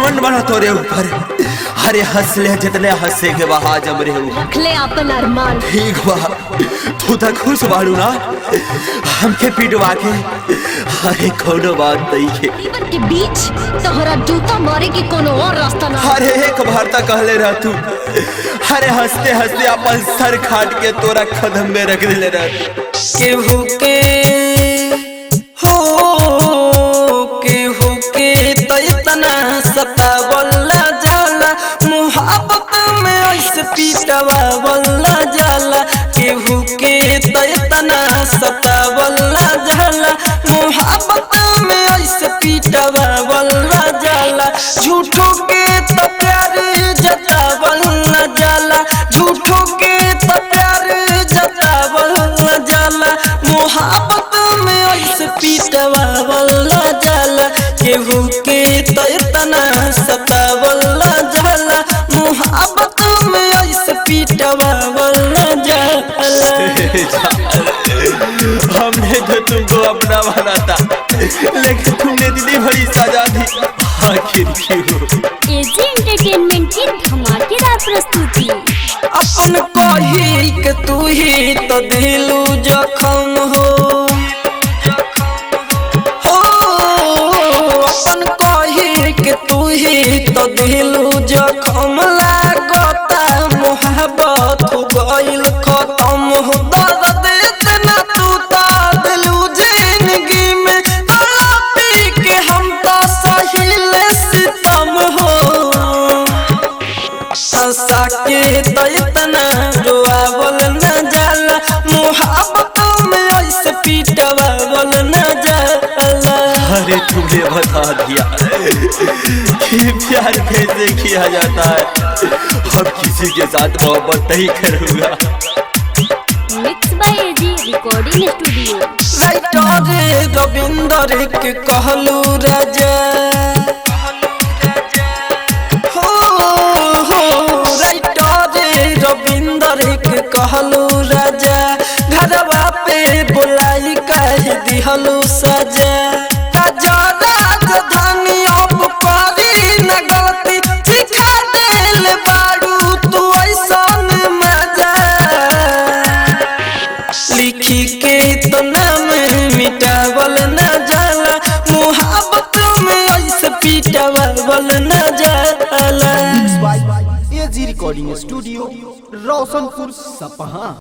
घमंड बना तोरे ऊपर अरे हंस ले जितने हंसे के बहा जम रे ऊपर रखले अपन अरमान ठीक बा तू तो खुश बाड़ू ना हमके पिटवा के अरे कोनो बात नहीं है जीवन के बीच तोहरा जूता मारे के कोनो और रास्ता ना अरे एक बार तक कहले रह तू अरे हंसते हंसते अपन सर खाट के तोरा कदम में रख दिले रह केहू के हो केहू के तो इतना सतावला जाला मुहब्बत में ऐसे पीटवावला जाला केहू के तो इतना सतावला जाला मुहब्बत में ऐसे पीटवावला जाला झूठों के तो प्यार जतावला जाला झूठों के तो प्यार जतावला जाला मोहब्बत में ऐसे पीटवावला जाला केहू के तो इतना सतावला जाला मोहब्बत में ऐसे पीटवावला जाला हमने तो तुमको अपना बना था लेकिन तुमने इतनी बड़ी सजा दी आखिर क्यों एजी एंटरटेनमेंट की धमाकेदार प्रस्तुति अपन कही के तू ही तो दिलू जखम हो हो अपन कही के तू ही तो दिलू जखम लागता मोहब्बत हो गइल खत्म हो दर्द इतना तू तो दिलू जिंदगी में तड़पी के हम तो सहिल सितम हो हंसा के तो इतना रोआवल न जाला मोहब्बत में ऐसे पीटवावल न जाला अरे तुमने बता दिया कि प्यार कैसे किया जाता है अब किसी के साथ मोहब्बत नहीं करूंगा mix by AG recording studio writer Ravinder के कहलू राजा हो हो राइटर रविंदर के कहलू राजा घरवा पे बुलाई कह दिहलू सजा राजा राजधानी अब करी न गलती सिखा देल बारू तू ऐसन मजा लिखी के तो नाम मिटावल न जाला मोहब्बत में ऐसे पीटावल न जाला एजी रिकॉर्डिंग स्टूडियो रोशनपुर सपहा